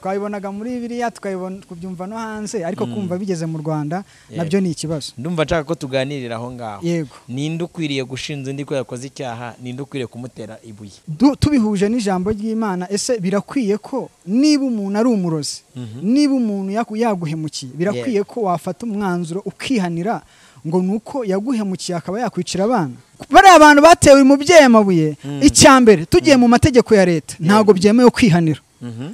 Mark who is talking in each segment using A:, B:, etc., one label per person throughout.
A: twabibonaga muri biriya tukabibona kubyumva no hanze ariko kumva bigeze mu rwanda nabyo ni ikibazo
B: ndumva nshaka ko tuganirira aho ngaho
A: yego
B: ninde ukwiriye gushinja undi ko yakoze icyaha ninde ukwiriye kumutera ibuye
A: Du- tubihuje n'ijambo ry'imana ese birakwiye ko niba umuntu ari umurozi niba umuntu yaku- yaguhemukiye birakwiye ko wafata umwanzuro ukihanira ngo ni uko yaguhemukiye akaba yakwicira abana bariya bantu batewe umubyeyi amabuye icya mbere tugiye mu mategeko ya leta ntabwo byemewe kwihanira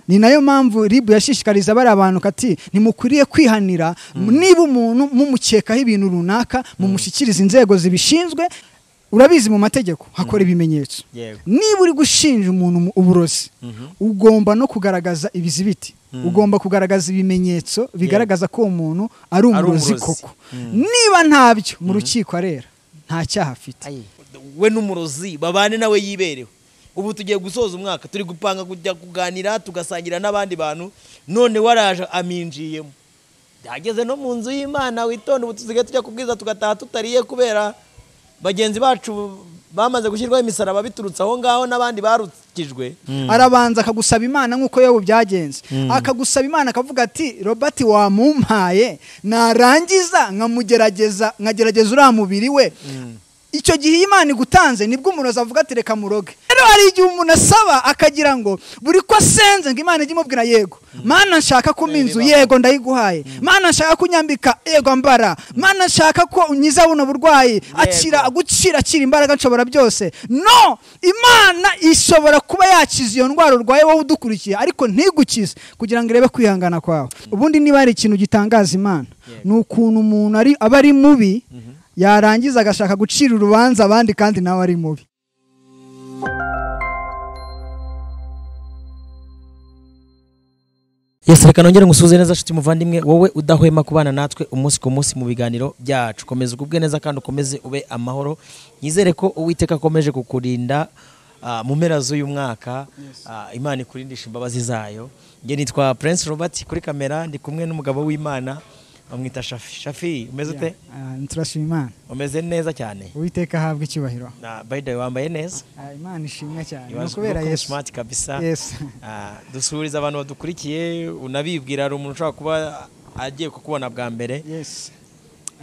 A: ni nayo mpamvu ribu yashishikariza bariya bantu kati ntimukwiriye kwihanira niba umuntu mumukekaho ibintu runaka mumushyikirize inzego zibishinzwe urabizi mu mategeko hakora ibimenyetso
B: yego
A: niba uri gushinja umuntu mu- uburozi ugomba no kugaragaza ibizibiti ugomba kugaragaza ibimenyetso bigaragaza ko uwo muntu ari umurozi
B: umurozi.
A: koko niba ntabyo mu rukiko arera nta cyaha afite
B: we n'umurozi babane nawe yibereho ubu tugiye gusoza umwaka turi gupanga kujya kuganira tugasangira n'abandi bantu none waraje aminjiyemo byageze no mu nzu y'imana witonde ubu tusigaye tujya kubwiza tugataha tutariye kubera bagenzi bacu bamaze gushyirwaho imisaraba biturutse aho ngaho n'abandi barukijwe
A: arabanza akagusaba imana nk'uko yobu byagenze akagusaba imana akavuga ati robert wamumpaye narangiza nkamugerageza nkagerageza uriya mubiri we icyo gihe iyo imana igutanze nibwo umuntu azavuga ati reka muroge rero hari igihe umuntu asaba akagira ngo buri ko asenze ngo imana ijye imubwira yego mana nshaka ko umpa inzu yego ndayiguhaye mana nshaka kunyambika yego mbara mana nshaka ko unyiza buno burwayi akira gukira akira imbaraga nshobora byose no imana ishobora kuba yakiza iyo ndwara urwaye wowe udukurikiye ariko ntigukize kugira ngo irebe kwihangana kwawe ubundi niba hari ikintu gitangaza imana ni ukuntu umuntu ari- aba ari mubi yarangiza agashaka gucira urubanza abandi kandi nawe ari mubi
B: Yesu reka nongere ngusuhuze neza nshuti muvandimwe wowe udahwema kubana natwe umunsi ku munsi mu biganiro byacu komeza ugubwe neza kandi ukomeze ube amahoro nyizere ko uwiteka akomeje kukurinda ah, mu mpera z'uyu mwaka Ah, imana ikurindisha imbabazi zayo nge nitwa prince robert kuri kamera ndi kumwe n'umugabo w'imana bamwita shafi shafi umeze ute
A: Ah, turashima imana
B: umeze neza cyane
A: uwiteka ahabwe icyubahiro
B: na by the way wambaye neza
A: Ah, imana ishimwe cyane ni
B: Ibaze
A: ukubera
B: uko
A: yesu
B: smart kabisa
A: yesu
B: Ah, dusuhuriza abantu badukurikiye unabibwira hari umuntu ushobora kuba agiye kukubona bwa mbere
A: yesu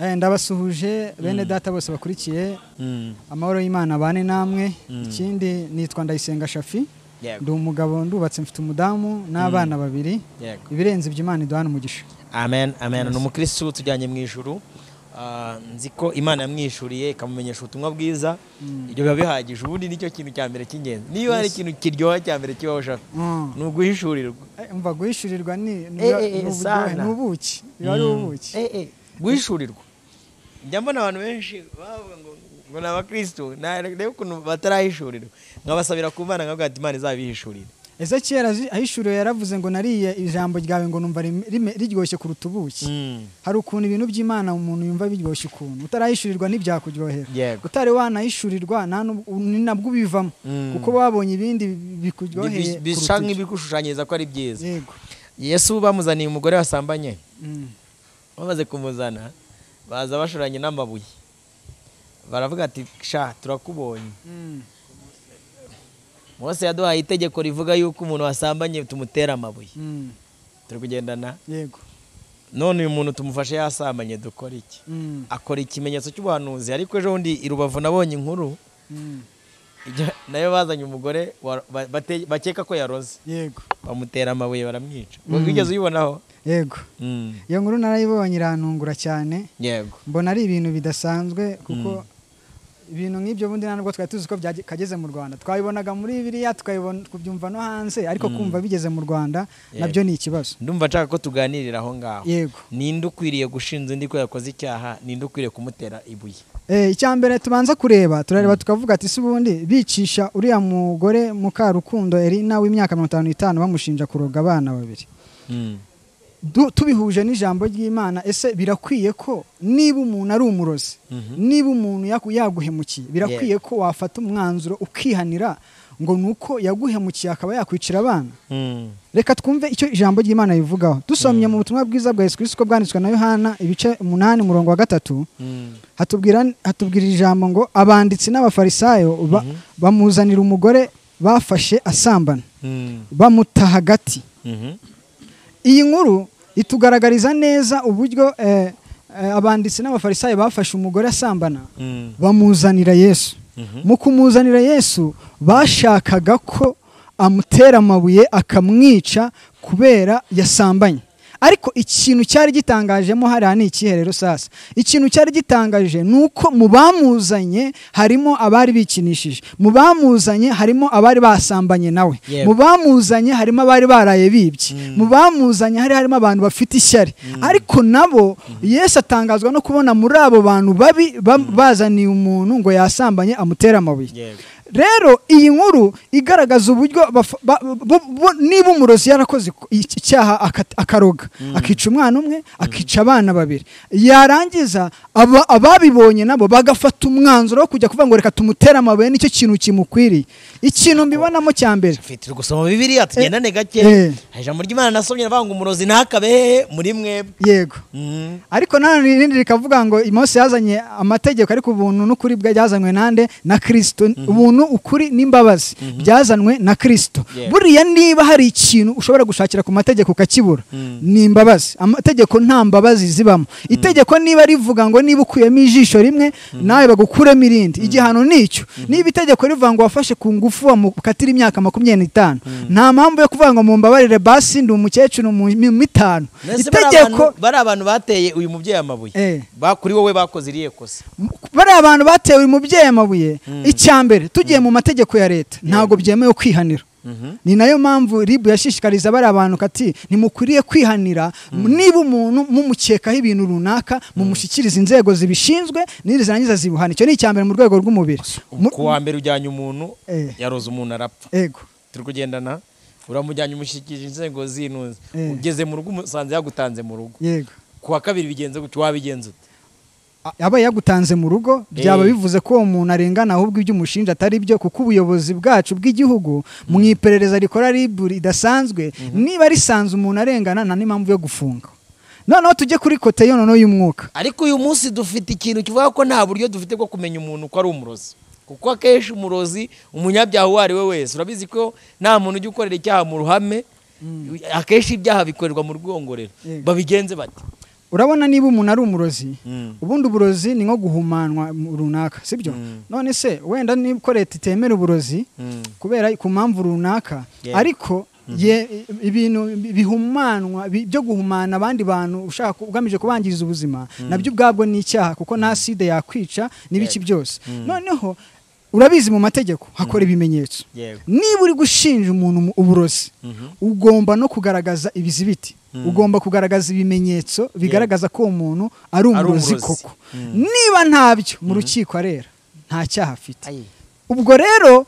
A: Eh, ndabasuhuje bene data bose bakurikiye
B: Mm,
A: amahoro y'imana abane namwe
B: Mm.
A: ikindi nitwa ndayisenga shafi
B: yego,
A: ndi umugabo ndubatse mfite umudamu n'abana babiri
B: yego.
A: ibirenze ibyo imana iduhana umugisha
B: amen amen ni umukirisitu tujyanye mu ijuru Ah, nzi ko imana yamwishuriye ikamumenyesha ubutumwa bwiza ibyo biba bihagije ubundi nicyo kintu cya mbere cy'ingenzi niba hari ikintu kiryoha cya mbere kibaho ushaka
A: Mm.
B: ni uguhishurirwa
A: Eh, umva guhishurirwa ni ni-
B: Eh, eh, eh,
A: ni uburyohe,
B: sana.
A: ni ubuki biba ari ubuki
B: Eh, eh, guhishurirwa njya mbona abantu benshi bavuga ngo ngo ni abakirisitu narebe ukuntu batarahishurirwa nkabasabira ku mana nkavuga ati imana izabihishurire
A: ezekiyeli azi- ahishuriwe yaravuze ngo nariye ijambo ryawe ngo numva rime- rime- riryoshye kuruta ubuki
B: Mm,
A: hari ukuntu ibintu by'imana umuntu yumva biryoshye ukuntu utarahishurirwa ntibyakuryohera
B: yego
A: utari wanahishurirwa nta n'ub- ni nabwo ubivamo
B: Mm.
A: kuko wabonye ibindi bikuryoheye
B: Bi- bi- bisa
A: kuruta ibyo.
B: nk'ibigushushanyiriza ko ari byiza
A: yego
B: yesu bamuzaniye umugore wasambanye
A: Mm.
B: bamaze kumuzana baza bashoranye n'amabuye baravuga ati sha turakubonye
A: Mm.
B: mose yaduhaye itegeko rivuga yuko umuntu wasambanye tumutera amabuye
A: Mm.
B: turi kugendana
A: yego
B: none uyu muntu tumufashe yasambanye dukora iki
A: Mm.
B: akora ikimenyetso cy'ubuhanuzi ariko ejo bundi i rubavu nabonye inkuru
A: Mm.
B: ijya- nayo bazanye umugore wa- ba- bate- bakeka ko yaroze
A: yego
B: bamutera amabuye baramwica
A: Mm.
B: wigeze uyibonaho
A: yego
B: Mm,
A: iyo nkuru narayibonye irantungura cyane
B: yego
A: mbona ari ibintu bidasanzwe kuko ibintu nk'ibyo bundi ntabwo twari tuzi ko byakageze mu rwanda twabibonaga muri biriya tukabibona kubyumva no hanze ariko kumva bigeze mu rwanda
B: Yego.
A: nabyo ni ikibazo
B: ndumva nshaka ko tuganirira aho ngaho
A: yego
B: ninde ukwiriye gushinja undi ko yakoze icyaha ninde ukwiriye kumutera ibuye
A: Eh, icya mbere tubanza kureba turareba tukavuga ati si ubundi bicisha uriya mugore mukarukundo erina w'imyaka mirongo itanu n'itanu bamushinja kuroga abana babiri Du- tubihuje n'ijambo ry'imana ese birakwiye ko niba umuntu ari umurozi
B: Mhm.
A: niba umuntu yaku- yaguhemukiye birakwiye ko wafata umwanzuro ukihanira ngo ni uko yaguhemukiye akaba yakwicira abana reka twumve icyo ijambo ry'imana rivugaho dusomye mu butumwa bwiza bwa yesu kristo ko bwanditswe na yohana ibice umunani umurongo wa gatatu hatubwira hatubwira ijambo ngo abanditsi n'abafarisayo ba- bamuzanira umugore bafashe asambana bamuta hagati iyi nkuru itugaragariza neza uburyo eh, eh, abanditsi n'abafarisayo bafashe umugore asambana
B: Mm.
A: bamuzanira yesu mu kumuzanira yesu bashakaga ko amutera amabuye akamwica kubera yasambanye ariko ikintu cyari gitangajemo hariya ni ikihe rero sasa ikintu cyari gitangaje ni uko mu bamuzanye harimo abari bikinishije mu bamuzanye harimo abari basambanye nawe
B: Yewe.
A: mu bamuzanye harimo abari baraye bibye mu bamuzanye hari harimo abantu bafite ishyari ariko nabo yesu atangazwa no kubona muri abo bantu babi ba- bazaniye umuntu ngo yasambanye amutere amabuye
B: Yego.
A: rero iyi nkuru igaragaza uburyo bafa- ba- bu- bu- niba umurozi yarakoze ku- iki- icyaha aka- akaroga akica umwana umwe akica abana babiri yarangiza aba- ababibonye nabo bagafata umwanzuro wo kujya kuvuga ngo reka tumutere amabuye nicyo kintu kimukwiriye ikintu mbibonamo cya mbere
B: mfite uri gusoma bibiriya tugendane gake
A: eh.
B: hari ijambo ry'imana nasomye navuga ngo umurozi ntakabe hehe muri mwebwe
A: yego
B: Mhm.
A: ariko nanone irindi rikavuga ngo mose yazanye amategeko ariko ubuntu n'ukuri bwa byazanywe nande na kirisito ubuntu ukuri n'imbabazi byazanywe na kirisito
B: Yeah.
A: buriya niba hari ikintu ushobora gushakira ku mategeko ukakibura ni imbabazi amategeko nta mbabazi zibamo itegeko niba rivuga ngo niba ukuyemo ijisho rimwe nawe bagukuremo irindi igihano ni icyo niba itegeko rivuga ngo wafashe ku ngufu wamukatira imyaka makumyabiri n'itanu nta mpamvu yo kuvuga ngo mumbabarire basi ndi umukecuru mu mu mitanu
B: Mbese bari
A: itegeko
B: abantu- bari abantu bateye uyu mubyeyi amabuye
A: Eh.
B: Ba- kuri wowe bakoze iriya kosa
A: bariya abantu batewe uyu mubyeyi amabuye icya mbere tugiye mu mategeko ya leta ntabwo byemewe kwihanira ni nayo mpamvu ribu yashishikariza bariya abantu kati ntimukwiriye kwihanira niba umuntu mumukekaho ibintu runaka mumushyikirize inzego zibishinzwe nizirangiza zibuhana icyo ni icya mbere mu rwego rw'umubiri Mu-
B: ku wa mbere ujyanye umuntu
A: Eh.
B: yaroze umuntu arapfa
A: Ego.
B: turi kugendana uramujyanye umushyikirije inzego z'inuze
A: Eh.
B: ugeze mu rugo umusanze yagutanze mu rugo
A: yego
B: ku wa kabiri bigenze gutya wabigenza ute
A: A- aba yagutanze mu rugo byaba
B: Eh.
A: bivuze ko uwo muntu arengana ahubwo ibyo umushinja atari byo kuko ubuyobozi bwacu bw'igihugu mu iperereza rikora ribu ridasanzwe niba risanze umuntu arengana nta n'impamvu yo gufunga noneho tujye kuri kote yo noneho y'umwuka
B: ariko uyu munsi dufite ikintu kivuga ko nta buryo dufite bwo kumenya umuntu ko ari umurozi kuko akenshi umurozi umunyabyaha uwo ari we wese urabizi ko nta muntu ujya ukorera icyaha mu ruhame akenshi ibyaha bikorerwa mu rwongorero
A: Yego.
B: babigenze bati
A: urabona niba umuntu ari umurozi
B: Mm.
A: ubundi uburozi ni nko guhumanwa mu- runaka sibyo
B: Mm.
A: none se wenda niba ko leta itemera uburozi
B: Mm.
A: kubera ku mpamvu runaka
B: Yeah.
A: ariko ye- ibintu bihumanwa bi- byo guhumana abandi bantu ushaka ku- ugamije kubangiriza ubuzima nabyo ubwabwo ni icyaha kuko nta sida yakwica n'ibiki
B: Yego.
A: byose noneho urabizi mu mategeko hakora ibimenyetso
B: yego
A: niba uri gushinja umuntu mu- uburozi ugomba no kugaragaza ibizibiti ugomba kugaragaza ibimenyetso bigaragaza ko uwo muntu ari umurozi
B: umurozi.
A: koko niba ntabyo mu rukiko arera nta cyaha afite
B: Ayi.
A: ubwo rero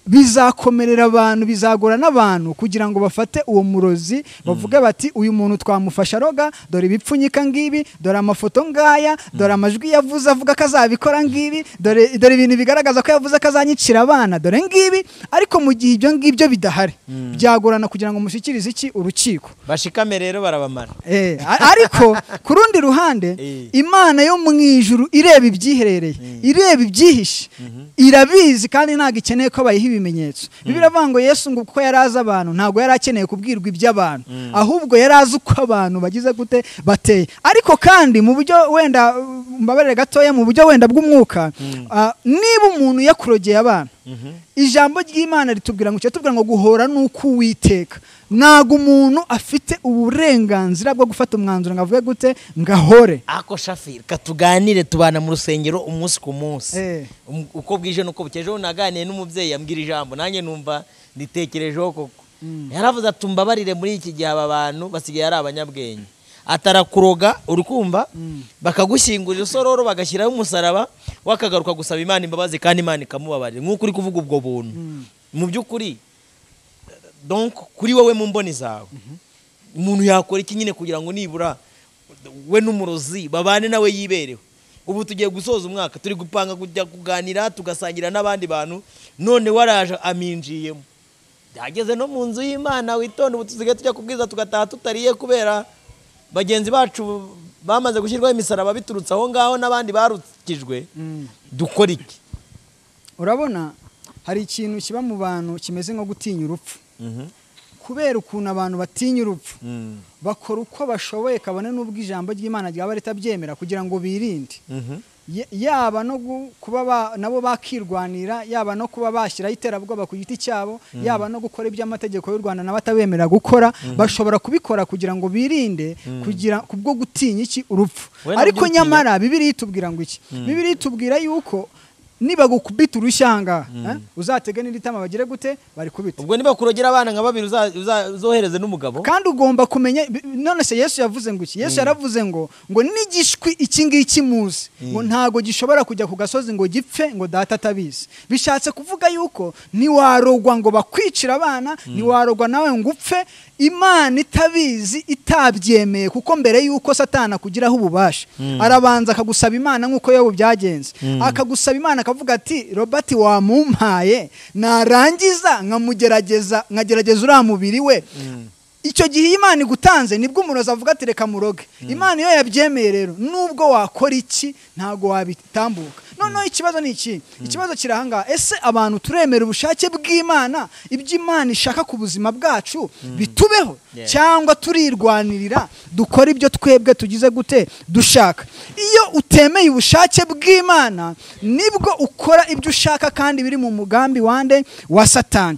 A: bizakomerera abantu bizagora n'abantu kugira ngo bafate uwo murozi bavuge bati uyu muntu twamufasha aroga dore ibipfunyika ngibi dore amafoto ngaya dore amajwi yavuze avuga ko azabikora ngibi dore dore ibintu bigaragaza ko yavuze ko azanyicira abana dore ngibi ariko mu gihe ibyo ngibyo bidahari byagorana kugira ngo mushyikirize iki urukiko
B: bashikame rero barabamara
A: Eh, a- ariko ku rundi ruhande
B: Eh.
A: imana yo mu ijuru ireba ibyiherereye ireba ibyihishe irabizi kandi ntabwo ikeneye ko bayiha ibimenyetso bibiliya iravuga ngo yesu ngo kuko yari azi abantu ntabwo yari akeneye kubwirwa iby'abantu ahubwo yari azi uko abantu bagize gute bateye ariko kandi mu buryo wenda uh, mbabarire gatoya mu buryo wenda bw'umwuka ah, niba umuntu yakurogeye abana ijambo ry'imana ritubwira ngo icyo tubwira ngo guhora ni uko uwiteka ntabwo umuntu afite uburenganzira bwo gufata umwanzuro ngo avuge gute ngo ahore
B: ako shafi reka tuganire tubana mu rusengero umunsi ku munsi
A: Eh.
B: Um- uko bwije n'uko bukeye ejo naganiriye n'umubyeyi yambwira ijambo nanjye numva nditekerejeho koko yaravuze ati mbabarire muri iki gihe aba bantu basigaye ari abanyabwenge atarakuroga uri kumva bakagushyingurira usororo bagashyiraho umusaraba wakagaruka gusaba imana imbabazi kandi imana ikamubabarira nk'uko uri kuvuga ubwo buntu mu by'ukuri donc kuri wowe mu mboni zawe umuntu yakora iki nyine kugira ngo nibura we n'umurozi babane nawe yibereho ubu tugiye gusoza umwaka turi gupanga kujya kuganira tugasangira n'abandi bantu none waraje aminjiyemo byageze no mu nzu y'imana witonde ubu tusigaye tujya kubwiza tugataha tutariye kubera bagenzi bacu bamaze gushyirwaho imisaraba biturutse aho ngaho n'abandi barukijwe dukora iki
A: urabona hari ikintu kiba mu bantu kimeze nko gutinya urupfu kubera ukuntu abantu batinya urupfu bakora uko bashoboye kabone n'ubwo ijambo ry'imana ryaba ritabyemera kugira ngo birinde Ya- yaba no gu- kuba ba- nabo bakirwanira yaba no kuba bashyiraho iterabwoba ku giti cyabo yaba no gukora iby'amategeko y'u rwanda nabo atabemera gukora bashobora kubikora kugira ngo birinde kugira kubwo gutinya iki urupfu
B: We nabyo
A: ariko
B: utinya-
A: nyamara bibiri itubwira ngo iki bibiri itubwira yuko nibagukubita urushyi aha ngaha eh, uzatege n'iritama bagire gute bari kubita
B: ubwo niba kurogera abana nka babiri uza- uza- uzohereze n'umugabo
A: kandi ugomba kumenya bi- none se yesu yavuze ngo iki yesu yaravuze ngo ngo n'igishwi iki ngiki muzi ngo ntago gishobora kujya ku gasozi ngo gipfe ngo data atabizi bishatse kuvuga yuko ntiwarogwa ngo bakwicira abana ntiwarogwa nawe ngo upfe imana itabizi itabyemeye kuko mbere yuko satana akugiraho ububasha arabanza akagusaba imana nk'uko yobu byagenze akagusaba imana akavuga ati robert wamumpaye narangiza nkamugerageza nkagerageza uriya mubiri we icyo gihe iyo imana igutanze nibwo umurozi avuga ati reka muroge imana iyo yabyemeye rero nubwo wakora iki ntabwo wabitambuka noneho ikibazo ni iki ikibazo kiri aha ngaha ese abantu turemera ubushake bw'imana ibyo imana ishaka ku buzima bwacu bitubeho
B: Yeah.
A: cyangwa turirwanirira dukora ibyo twebwe tugize gute dushaka iyo utemeye ubushake bw'imana nibwo ukora ibyo ushaka kandi biri mu mugambi wande wa satani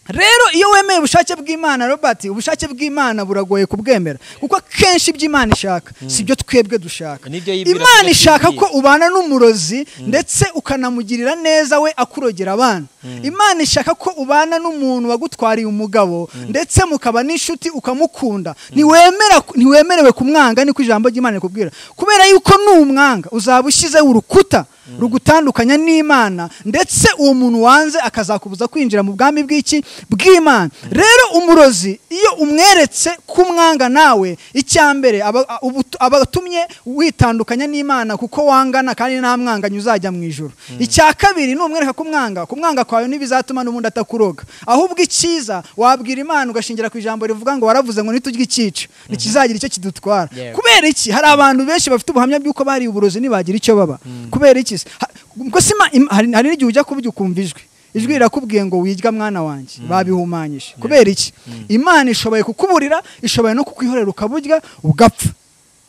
A: rero iyo wemeye ubushake bw'imana robert ubushake bw'imana buragoye kubwemera kuko akenshi ibyo imana ishaka si byo twebwe dushaka
B: Nibyo yibwira
A: imana
B: ko
A: ishaka
B: yibwiye.
A: ko ubana n'umurozi ndetse ukanamugirira neza we akurogera abana imana ishaka ko ubana n'umuntu wagutwariye umugabo ndetse mukaba n'inshuti ukamukunda ntiwemera ntiwemerewe kumwanga niko ijambo ry'imana rikubwira kubera yuko numwanga uzaba ushyizeho urukuta rugutandukanya n'imana ndetse uwo muntu wanze akazakubuza kwinjira mu bwami bw'iki bw'imana rero umurozi iyo umweretse ko umwanga nawe icyambere aba ubu- abatumye witandukanya n'imana kuko wangana kandi nta mwanganye uzajya mu ijoro icya kabiri ni umwereka kumwanga kumwanga kwawe ntibizatuma n'ubundi atakuroga ahubwo icyiza wabwira imana ugashingira ku ijambo rivuga ngo waravuze ngo niturye icyica ntikizagira icyo kidutwara
B: Yeah.
A: kubera iki hari abantu benshi bafite ubuhamya bw'uko bariye uburozi ntibagira icyo baba kubera iki se? Ha- ubwo se ima- im- hari hari n'igihe ujya kubyo ukumva ijwi ijwi rirakubwiye ngo wirya mwana wanjye babihumanyije kubera iki imana ishoboye kukuburira ishoboye no kukwihorera ukaburya ugapfa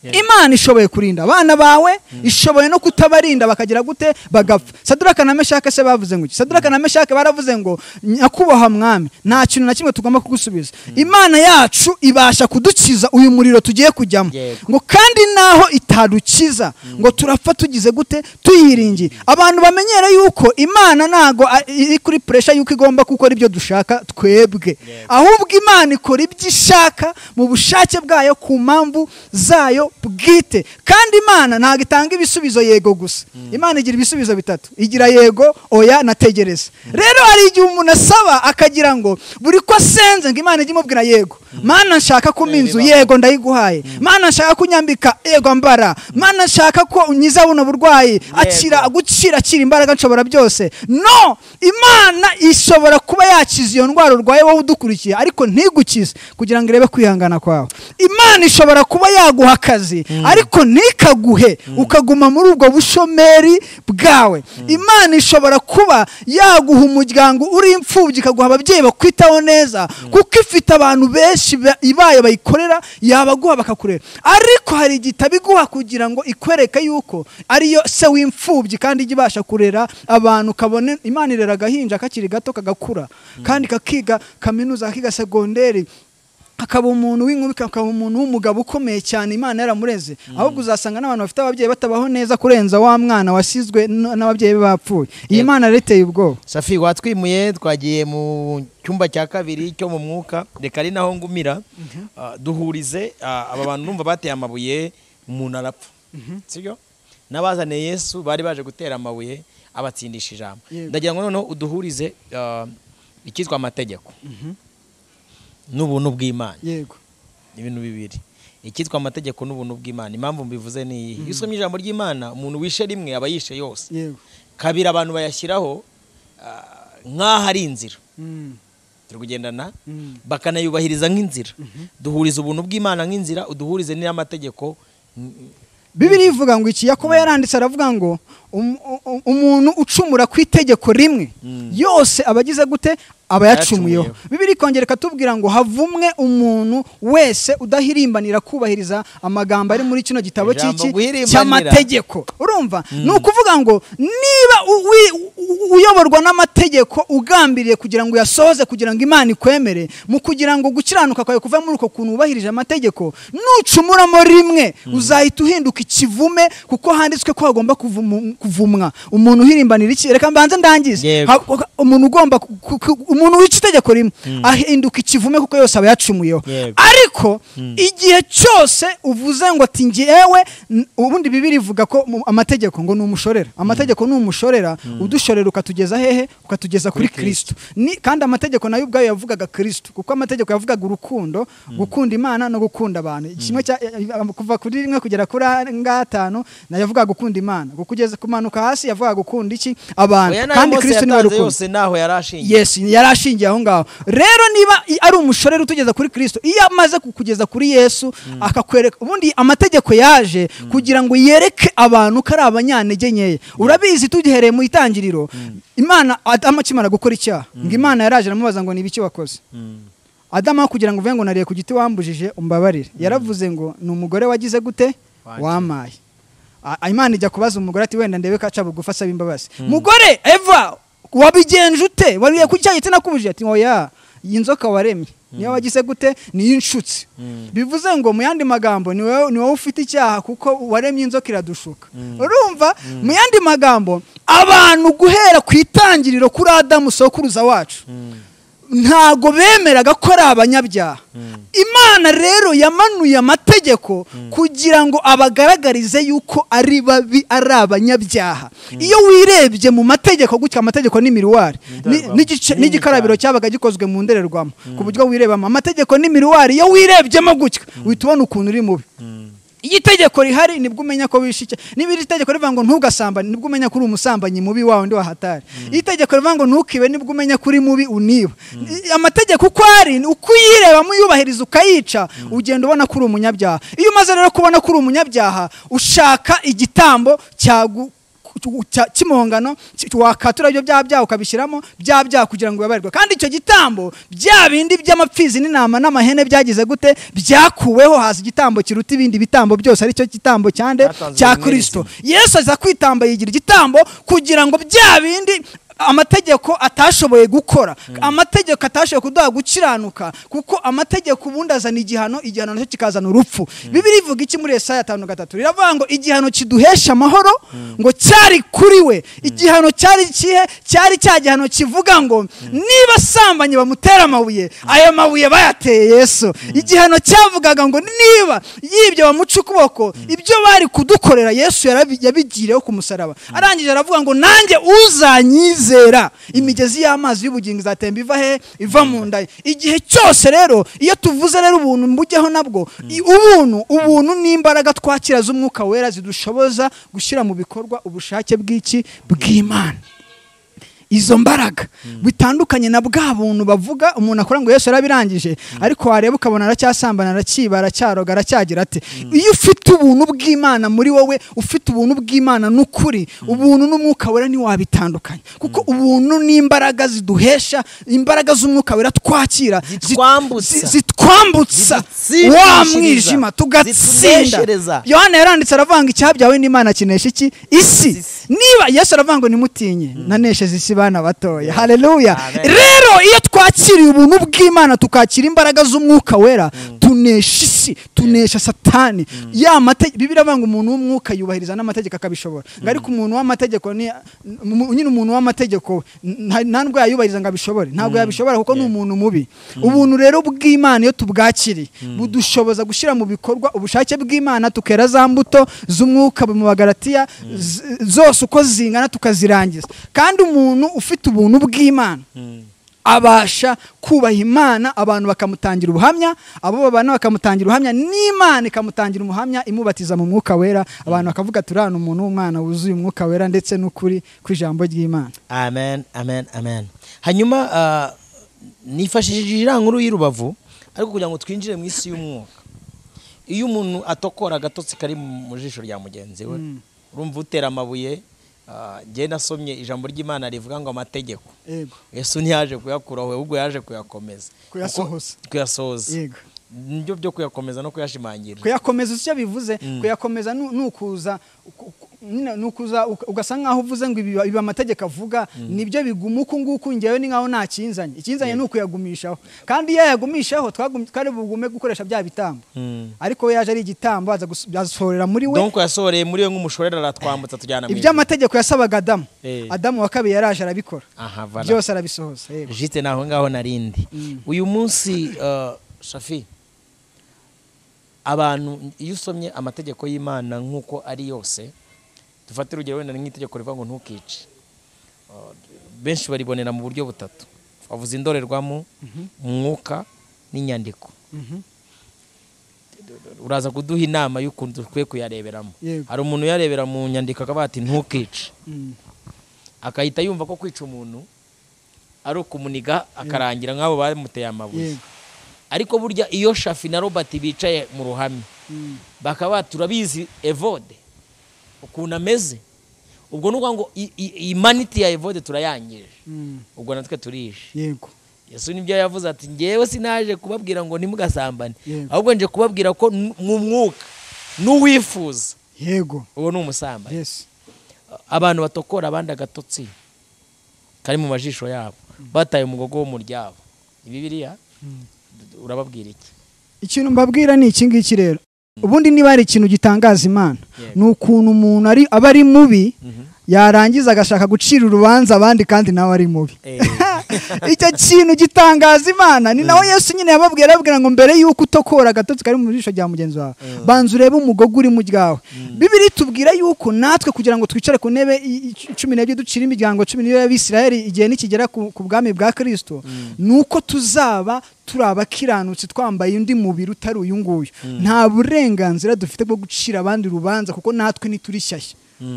B: Yeah.
A: imana ishoboye kurinda abana bawe ishoboye no kutabarinda bakagira gute bagapfa saduraka na meshake se bavuze ngo iki saduraka na meshake baravuze ngo nyakubahwa mwami nta kintu na kimwe tugomba kugusubiza imana yacu ibasha kudukiza uyu muriro tugiye kujyamo
B: Yego.
A: ngo kandi naho itadukiza ngo turapfa tugize gute tuyiringiye abantu bamenyere yuko imana ntago a- iri kuri puresha yuko igomba gukora ibyo dushaka twebwe
B: Yego.
A: ahubwo imana ikora ibyo ishaka mu bushake bwayo ku mpamvu zayo bwite kandi imana ntabwo itanga ibisubizo yego gusa imana igira ibisubizo bitatu igira yego oya nategereza rero hari igihe umuntu asaba akagira ngo buri ko asenze ngo imana ijye imubwira yego mana nshaka ko inzu
B: bibaho.
A: yego ndayiguhaye mana nshaka ko unyambika ego mbara mana nshaka ko unyiza buno burwayi akira gukira akira imbaraga nshobora byose no imana ishobora kuba yakiza iyo ndwara urwaye wowe udukurikiye ariko ntigukize kugira ngo irebe kwihangana kwawe imana ishobora kuba yaguha akazi ariko ntikaguhe ukaguma muri ubwo bushomeri bwawe imana ishobora kuba yaguha umuryango uri imfubyi ikaguha ababyeyi bakwitaho neza kuko ifite abantu benshi ba- ibaye bayikorera yabaguha bakakurera ariko hari igihe itabiguha kugira ngo ikwereke yuko ariyo se w'imfubyi kandi ijya ibasha kurera abantu kabone imana irera agahinja kakiri gato kagakura kandi kakiga kaminuza kakiga segonderi akaba umuntu w'inkubi akaba umuntu w'umugabo ukomeye cyane imana yaramureze ahubwo uzasanga n'abantu bafite ababyeyi batabaho neza kurenza wa mwana wasizwe n- n'ababyeyi be bapfuye iyi
B: Yego.
A: mana rero iteye ubwoba
B: safi watwimuye twagiye mu cyumba cya kabiri cyo mu mwuka reka ari naho ngumira Ah, duhurize ah, aba bantu numva bateye amabuye umuntu arapfa sibyo n'abazaniye yesu bari baje gutera amabuye abatsindisha ijambo
A: Yego.
B: ndagira ngo noneho uduhurize ah, icyitwa amategeko n'ubuntu bw'imana
A: yego
B: ni ibintu bibiri icyitwa amategeko n'ubuntu bw'imana impamvu mbivuze ni iyi iyo usomye ijambo ry'imana umuntu wishe rimwe aba yishe yose
A: yego
B: kabiri abantu bayashyiraho ah, nk'aho ari inzira
A: Mm,
B: turi kugendana
A: mm.
B: bakanayubahiriza nk'inzira duhuriza ubuntu bw'imana nk'inzira uduhurize n'amategeko
A: bibiri ivuga ngo iki yakobo yaranditse aravuga ngo um- u- u- umuntu ucumura ku itegeko rimwe yose aba agize gute abayacumuyeho bibiri kongera ikatubwira ngo havumwe umuntu wese udahirimbanira kubahiriza amagambo ari muri kino gitabo
B: Ijambo
A: cy'iki
B: guhirimbanira.
A: cy'amategeko urumva ni ukuvuga ngo niba u- wi- u- uyoborwa n'amategeko ugambiriye kugira ngo uyasohoze kugira ngo imana ikwemere mu kugira ngo gukiranuka kwawe kuva muri uko kuntu wubahirije amategeko nucumuramo rimwe uzahita uhinduka ikivume kuko handitswe ko hagomba kuvumu- kuvumwa umuntu uhirimbanira iki reka mbanze ndangize
B: Yego.
A: Ha- uka- umuntu ugomba ku- ku- ku- umuntu wica itegeko rimwe ahinduka ikivume kuko yose aba yacumuyeho
B: Yego.
A: ariko igihe cyose uvuze ngo ati ngewe n- ubundi bibiri ivuga ko mu- amategeko ngo ni umushorera amategeko ni umushorera udushorera ukatugeza hehe ukatugeza kuri kristo Ni- kandi amategeko nayo ubwayo yavugaga kristo kuko amategeko yavugaga urukundo gukunda imana no gukunda abantu kimwe cya- eh, kuva kuri rimwe kugera kuri ngatanu nayo yavugaga gukunda imana kugeza kumanuka hasi yavugaga gukunda iki abantu
B: Oya, n'ayo
A: kandi
B: Mose
A: kristo niwe
B: yatanze
A: rukundo
B: yose naho yari ashingiye
A: yes yari ashingiye aho ngaho rero niba i- ari umushorera utugeza kuri kristo iyo amaze kukugeza kuri yesu akakwereka ubundi amategeko yaje kugira ngo yereke abantu ko ari abanyantege nkeya urabizi tugihereye mu itangiriro imana adamu akimara gukora icyaha ngo imana yaraje aramubaza ngo ni ibiki wakoze adamu aho kugira ngo uvuge ngo nariye ku giti wambujije umbabarire yaravuze ngo ni umugore wagize gute
B: Wanjye.
A: wamaye A- imana ijya kubaza umugore ati wenda ndebe ko aca bugufi asaba imbabazi mugore eva wabigenje ute wariye ku cya giti nakubujije ati oya iyi nzoka waremye niyo wagize gute niyo inshutsi bivuze ngo mu yandi magambo ni wowe ni wowe ufite icyaha kuko waremye inzoka iradushuka urumva mu yandi magambo abantu guhera ku itangiriro kuri adamu sokuruza wacu ntago bemeraga ko ari abanyabyaha imana rero yamanuye amategeko kugira ngo abagaragarize yuko ari babi ari abanyabyaha iyo wirebye mu mategeko gutya amategeko ni miriwari Ni-
B: Indorerwamo.
A: n'igice-
B: Nini
A: n'igikarabiro cyabaga gikozwe mu ndorerwamo ku buryo wirebamo amategeko ni miriwari iyo wirebyemo gutya uhita ubona ukuntu uri mubi iyo itegeko rihari nibwo umenya ko wishe icya niba iri tegeko rivuga ngo ntugasambane nibwo umenya ko uri umusambanyi mubi wawe undi wahatari iyo itegeko rivuga ngo ntukibe nibwo umenya ko uri mubi uniba I- amategeko uko ari ni uko uyirebamo uyubahiriza ukayica ugenda ubona ko uri umunyabyaha iyo umaze rero kubona ko uri umunyabyaha ushaka igitambo cyagu cya- cy'impongano ki- wakatura ibyo byaha byawe ukabishyiramo bya byaha kugira ngo ubabarirwe kandi icyo gitambo bya bindi by'amapfizi n'intama n'amahene byagize gute byakuweho haza igitambo kiruta ibindi bitambo byose aricyo gitambo cyande
B: Cyatanzwe
A: cya
B: muri
A: kirisito yesu aza kwitamba yigira igitambo kugira ngo bya bindi amategeko atashoboye gukora amategeko atashoboye kuduha gukiranuka kuko amategeko ubundi azana igihano igihano nacyo kikazana urupfu bibiri ivuga iki muri esaya tanu gatatu riravuga ngo igihano kiduhesha amahoro ngo cyari kuri we igihano cyari ikihe cyari cya gihano kivuga ngo niba asambanye bamutera amabuye ayo mabuye bayateye yesu igihano cyavugaga ngo niba yibye bamuca ukuboko ibyo bari kudukorera yesu yarabi- yabigiriyeho ku musaraba arangije aravuga ngo nanjye uzanyizera imigezi y'amazi y'ubugingo izatemba iva he iva mu nda ye." igihe cyose rero iyo tuvuze rero ubuntu mbujyaho nabwo i- ubuntu ubuntu ni imbaraga twakira z'umwuka wera zidushoboza gushyira mu bikorwa ubushake bw'iki bw'imana izo mbaraga bitandukanye na bwa buntu bavuga umuntu akora ngo Yesu yarabirangije ariko wareba ukabona aracyasambana arakiba aracyaroga aracyagira ate iyo ufite ubuntu bw'imana muri wowe ufite ubuntu bw'imana n'ukuri ubuntu n'umwuka wera ntiwabitandukanya kuko ubuntu n'imbaraga ziduhesha imbaraga z'umwuka wera twakira zi-
B: Zitwambutsa.
A: zi- zitwambutsa
B: Zidutsindishiriza.
A: wa mwijima tugatsinda
B: Zituneshereza.
A: yohana yaranditse aravuga ngo icyaha byawe n'imana kinesha iki isi niba yesu aravuga ngo nimutinye nanesheje isi bana batoya haleluya
B: Amen.
A: rero iyo twakiriye ubuntu bw'imana tukakira imbaraga z'umwuka wera tunesha isi tunesha satani ya mategeko bibiri ngo umuntu w'umwuka yubahiriza n'amategeko akabishobora ngo ariko umuntu w'amategeko ni mu- nyine umuntu w'amategeko we, nta- nta nubwo yayubahiriza ngo abishobore ntabwo yabishobora kuko ni umuntu mubi ubuntu rero bw'imana iyo tubwakiriye budushoboza gushyira mu bikorwa ubushake bw'imana tukera za mbuto z'umwuka mu bagaratiya z- zose uko zingana tukazirangiza kandi umuntu ufite ubuntu bw'imana abasha kubaha imana abantu bakamutangira ubuhamya abo babana bakamutangira ubuhamya n'imana ikamutangira umuhamya imubatiza mu mwuka wera abantu bakavuga turi hano umuntu w'umwana wuzuye umwuka wera ndetse n'ukuri kw'ijambo ry'imana
B: amen amen amen hanyuma ah, nifashishije iriya nkuru y'urubavu ariko kugira ngo twinjire mu isi y'umwuka iyo umuntu atokora agatotsi kari mu jisho rya mugenzi we urumva utera amabuye Ah, njye nasomye ijambo ry'imana rivuga ngo amategeko
A: yego
B: yesu ntiyaje kuyakuraho ahubwo yaje kuyakomeza
A: Kuyasohoza.
B: Kuko- kuyasohoza
A: yego
B: nibyo byo kuyakomeza no kuyashimangira
A: kuyakomeza icyo bivuze kuyakomeza nu- ni ukuza ku- ku- nyine ni ukuza uka- ugasa nkaho uvuze ngo ibi ibi amategeko avuga nibyo biguma uku nguku ngewe ni nkaho nta kinzanye ikinzanye ni ukuyagumishaho kandi iyo yayagumishaho twagum- twari bugume gukoresha bya bitambo
B: Mm.
A: ariko we yaje ari igitambo aza gus- asohorera muri we
B: donc yasohoreye muri we nk'umushorera aratwambutsa tujyana mu ijuru.
A: iby'amategeko yasabaga adamu
B: Eh.
A: adamu wa kabiri yaraje arabikora
B: aha voilà.
A: byose arabisohoza yego.
B: jite naho ngaho narindi uyu munsi uh, shafi abantu iyo usomye amategeko y'imana nk'uko ari yose dufate urugero wenda ni nk'itegeko rivuga ngo ntukice Uh, benshi baribonera mu buryo butatu bavuze indorerwamo umwuka n'inyandiko
A: Mhm.
B: uraza kuduha inama y'ukuntu dukwiye kuyareberamo
A: Yego.
B: hari umuntu uyarebera mu nyandiko akavuga ati ntukice
A: Mm.
B: agahita yumva ko kwica umuntu ari ukumuniga akarangira nk'abo bamuteye amabuye
A: Yego.
B: ariko burya iyo shafi na robert bicaye mu ruhame
A: Mm.
B: bakaba bati, turabizi evode ukuntu ameze ubwo ni ukuvuga ngo i- i- imaniti ya evode turayangije
A: Mm.
B: ubwo natwe turije
A: yego
B: yesu nibyo yavuze ati ngewe sinaje kubabwira ngo ntimugasambane
A: Yego.
B: ahubwo nje kubabwira ko n- mu mwuka n'uwifuza
A: yego
B: uwo ni umusambanyi
A: yes
B: abantu batokora abandi agatotsi kari mu majisho yabo bataye umugogo wo mu ryabo ni bibiliya urababwira iki
A: ikintu mbabwira ni iki ngiki rero ubundi niba hari ikintu gitangaza imana
B: Yego.
A: ni ukuntu umuntu ari- aba ari mubi yarangiza agashaka gucira urubanza abandi kandi nawe ari mubi icyo kintu gitangaza imana ni nawe yesu nyine yababwiye arababwira ngo mbere y'uko utokora agatotsi kari mu jisho rya mugenzi wawe banza urebe umugogo uri mu ryawe bibiri tubwira yuko natwe kugira ngo twicare ku ntebe i- i- cumi n'ebyiri ducire imiryango cumi n'ibiri y'abisiraheli igihe nikigera ku ku bwami bwa kirisito ni uko tuzaba turi abakiranutsi twambaye undi mubiri utari uyu nguyu nta burenganzira dufite bwo gucira abandi urubanza kuko natwe ntituri shyashya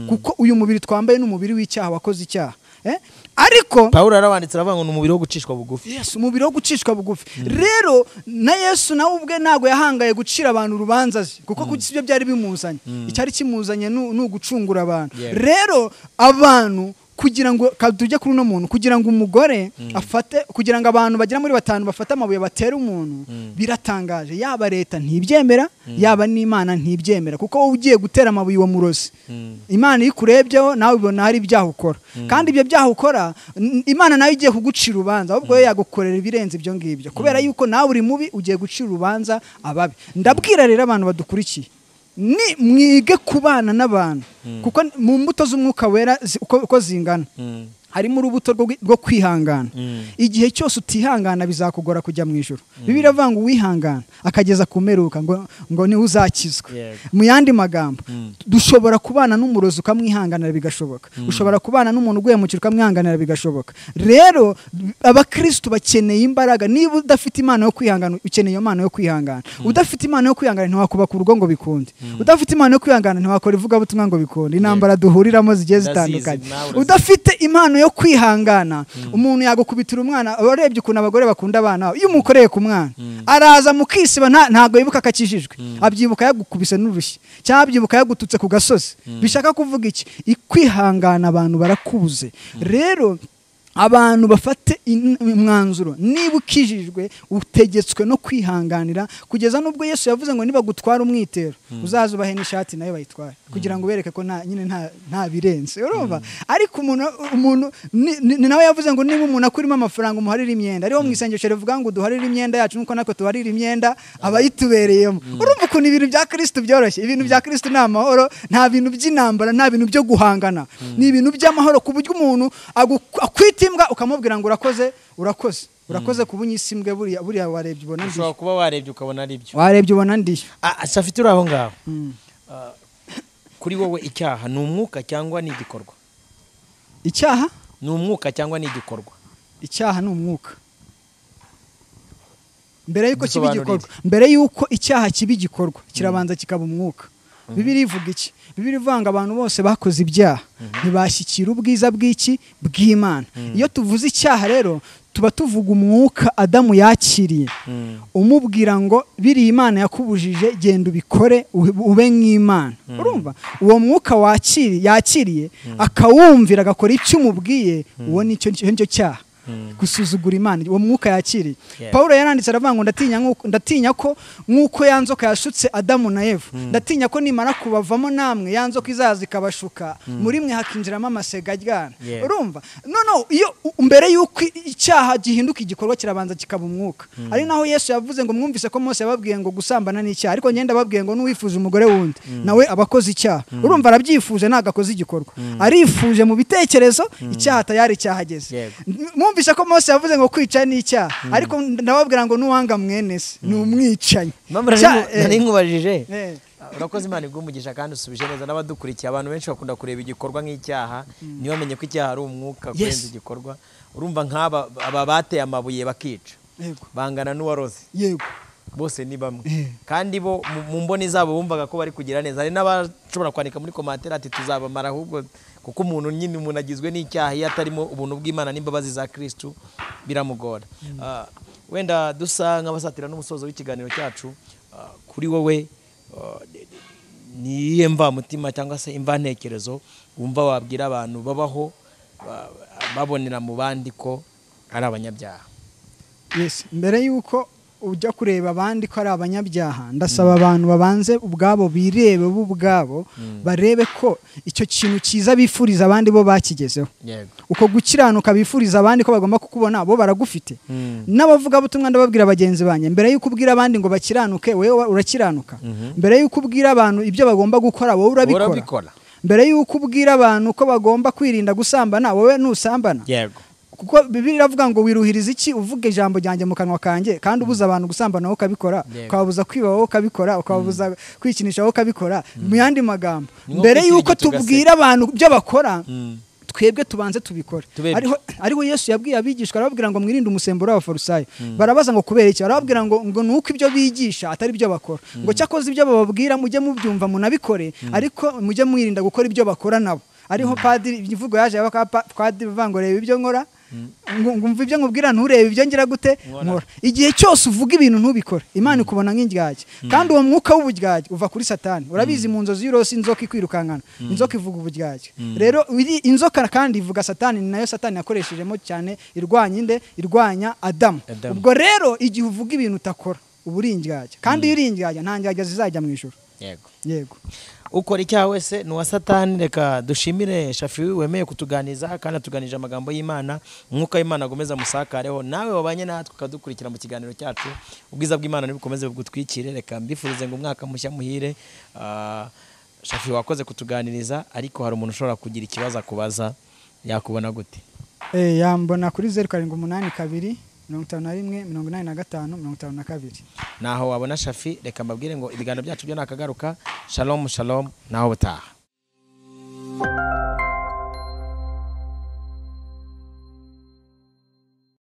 A: kuko uyu mubiri twambaye ni umubiri w'icyaha wakoze icyaha Eh? ariko
B: pawulo yarabanditse aravuga ngo ni umubiri wo gucishwa bugufi
A: yesu umubiri wo gucishwa bugufi rero na yesu nawe ubwe ntabwo yahangaye gucira abantu urubanza ze kuko kuko ibyo byari bimuzanye icyari kimuzanye ni ni ugucungura abantu
B: Yeah.
A: rero abantu kugira ngo ka- tujye kuri uno muntu kugira ngo umugore afate kugira ngo abantu bagera muri batanu bafate amabuye batere umuntu biratangaje yaba leta ntibyemera yaba n'imana ntibyemera kuko wowe ugiye gutera amabuye uwo murozi imana iyo ikurebyeho nawe ubona hari ibyaha ukora kandi ibyo byaha ukora n- imana nayo igiye kugucira urubanza ahubwo yo yagukorera ibirenze ibyo ngibyo kubera yuko nawe uri mubi ugiye gucira urubanza ababi ndabwira rero abantu badukurikiye ni mwige kubana n'abantu kuko n- mu mbuto z'umwuka wera zi- uko uko zingana harimo urubuto rwo gwi- rwo kwihangana igihe cyose utihangana bizakugora kujya mu ijoro bibiri avuga ngo uwihangana akageza ku mperuka ngo ngo niwe uzakizwa
B: Yego.
A: mu yandi magambo dushobora kubana n'umurozi ukamwihanganira bigashoboka ushobora kubana n'umuntu uguye mu kiro ukamwihanganira bigashoboka rero abakristo bakeneye imbaraga niba udafite impano yo kwihangana ukeneye iyo mpano yo kwihangana udafite impano yo kwihangana ntiwakubaka urugo ngo bikunde udafite impano yo kwihangana ntiwakora ivugabutumwa ngo bikunde intambara duhuriramo zigiye
B: Ndazizi,
A: zitandukanye
B: nawe urazizi.
A: udafite impano yo kwihangana umuntu yagukubitira umwana urebye ukuntu abagore bakunda abana babo iyo umukoreye ku mwana araza mukisiba nta- ntago yibuka akakijijwe abyibuka yagukubise n'urushyi cyangwa abyibuka yagututse ku gasozi bishaka kuvuga iki ikwihangana abantu barakubuze rero abantu bafate in- umwanzuro niba ukijijwe utegetswe no kwihanganira kugeza n'ubwo yesu yavuze ngo nibagutwara umwitero uzaze ubahe n'ishati nayo bayitware kugira ngo ubereke ko nta nyine nta- nta birenze urumva ariko umuntu umuntu ni- ni ni nawe yavuze ngo niba umuntu akurimo amafaranga umuharire imyenda ariho mu isengesho rivuga ngo duharire imyenda yacu nuko natwe tuharire imyenda abayitubereyemo urumva ukuntu ibintu bya kirisito byoroshye ibintu bya kirisito ni amahoro nta bintu by'intambara nta bintu byo guhangana ni ibintu by'amahoro ku buryo umuntu agu- akwita imbwa ukamubwira ngo urakoze urakoze urakoze ku bunyisimbwe buriya buriya warebye ubona ndiyo
B: ushobora kuba warebye ukabona ari byo
A: warebye ubona ndiyo
B: shafi turi aho ngaho
A: Mm.
B: Ah, kuri wowe icyaha ni umwuka cyangwa ni igikorwa
A: icyaha
B: ni umwuka cyangwa ni igikorwa
A: icyaha ni umwuka mbere y'uko kiba
B: Dusobanurire.
A: igikorwa mbere y'uko icyaha kiba igikorwa kirabanza kikaba umwuka bibiri ivuga iki bibiri ivuga ngo abantu bose bakoze ibyaha ntibashyikira ubwiza bw'iki bw'imana iyo tuvuze icyaha rero tuba tuvuga umwuka adamu yakiriye umubwira ngo biriya imana yakubujije genda ubikore ube- ube nk'imana urumva uwo mwuka wakiri yakiriye akawumvira agakora icyo umubwiye uwo nicyo nicyo cyaha gusuzugura imana uwo mwuka yakiriye
B: Yeah.
A: paul yaranditse aravuga ngo ndatinya nk'uko- ndatinya ko nk'uko ya nzoka yashutse adamu na eva ndatinya ko nimara kubavamo namwe ya nzoka izaza ikabashuka muri mwe hakinjiramo amasega aryana
B: Yeah.
A: urumva no no iyo u- mbere y'uko i- icyaha gihinduka igikorwa kirabanza kikaba umwuka ari naho yesu yavuze ngo mwumvise ko mose yababwiye ngo gusambana ni icyaha ariko ngenda ababwiye ngo n'uwifuza umugore wundi nawe aba akoze icyaha urumva arabyifuje ntabwo akoze igikorwa arifuje mu bitekerezo icyaha tayari cyahageze
B: Yego.
A: M- mwumvise ko mose yavuze ngo kwica ni icyaha ariko ndababwira ngo n'uwanga mwene se ni umwicanyi
B: Impamvu nari-
A: Cya- eh,
B: nari nkubajije
A: eh.
B: urakoze imana igumugisha kandi usubije neza n'abadukurikiye abantu benshi bakunda kureba igikorwa nk'icyaha ntibamenye ko icyaha ari umwuka
A: Yes.
B: kurenza igikorwa urumva nk'aba aba bateye amabuye bakica
A: yego
B: bangana n'uwarose
A: yego
B: bose ni bamwe
A: Eh.
B: kandi bo mu- mu mboni zabo bumvaga ko bari kugira neza hari n'abashobora kwandika muri komantere ati tuzabamara ahubwo kuko umuntu nyine umuntu agizwe n'icyaha iyo atarimo ubuntu bw'imana n'imbabazi za kirisitu biramugora Ah, wenda dusa nk'abasatira n'umusozo w'ikiganiro cyacu ah, kuri wowe ah, de- de- ni iyihe mvamutima cyangwa se imvantekerezo wumva wabwira abantu babaho ba- babonera mu bandi ko ari abanyabyaha
A: yes mbere y'uko ujya kureba abandi ko ari abanyabyaha ndasaba abantu babanze ubwabo birebe bo ubwabo barebe ko icyo kintu cyiza bifuriza abandi bo bakigezeho
B: yego
A: uko gukiranuka bifuriza abandi ko bagomba kukubona bo baragufite
B: Mm.
A: n'abavugabutumwa ndababwira bagenzi banjye mbere y'uko ubwira abandi ngo bakiranuke wewe urakiranuka mbere y'uko ubwira abantu ibyo bagomba gukora wowe urabikora
B: urabikora
A: mbere y'uko ubwira abantu ko bagomba kwirinda gusambana wowe ntusambana
B: yego
A: kuko bibiri iravuga ngo wiruhiriza iki uvuga ijambo ryanjye mu kanwa kanjye kandi ubuza abantu gusambana wowe ukabikora
B: Yego.
A: ukababuza kwiba wowe ukabikora ukababuza kwikinisha wowe ukabikora mu yandi magambo
B: Ni nko
A: mbere
B: kwikirigita
A: y'uko
B: ugaseka.
A: tubwira abantu ibyo bakora
B: Mm.
A: twebwe tubanze tubikore
B: Tubebye.
A: ariho ariho yesu yabwiye abigishwa arababwira ngo mwirinde umusemburo w'abafarisayo barabaza ngo kubera iki arababwira ngo ngo ni uko ibyo bigisha atari byo bakora ngo cyakoze ibyo bababwira mujye mubyumva munabikore ariko mujye mwirinda gukora ibyo bakora nabo ariho padiri imvugo yaje padiri uvuga ngo reba ibyo nkora ngo- ngo umva ibyo nkubwira nturebe ibyo ngira gute
B: Nkora.
A: nkora igihe cyose uvuga ibintu ntubikore imana ikubona nk'indyarya kandi uwo mwuka w'uburyarya uva kuri satani urabizi mu nzozi y'urosi inzoka ikwirukankana inzoka ivuga uburyarya rero iri- inzoka kandi ivuga satani ni nayo satani yakoreshejemo cyane irwanya inde irwanya adamu
B: Adamu.
A: ubwo rero igihe uvuga ibintu utakora uba uri indyarya kandi iyo uri indyarya nta ndyarya zizajya mu ijoro
B: yego
A: yego
B: ukora icyaha wese ni uwa satani reka dushimire shafi wemeye kutuganiza kandi atuganije amagambo y'imana umwuka w'imana agomeza musakareho nawe wabanye natwe ukadukurikira mu kiganiro cyacu ubwiza bw'imana ntibukomeze bugutwikire reka mbifurize ngo umwaka mushya muhire Ah, shafi wakoze kutuganiriza ariko hari umuntu ushobora kugira ikibazo akubaza yakubona gute
A: Eh, yambona kuri zeru karindwi umunani kabiri mirongo itanu na rimwe mirongo inani na gatanu mirongo itanu na kabiri
B: naho wabona shafi reka mbabwire ngo ibiganiro byacu byo nakagaruka shalom shalom naho butaha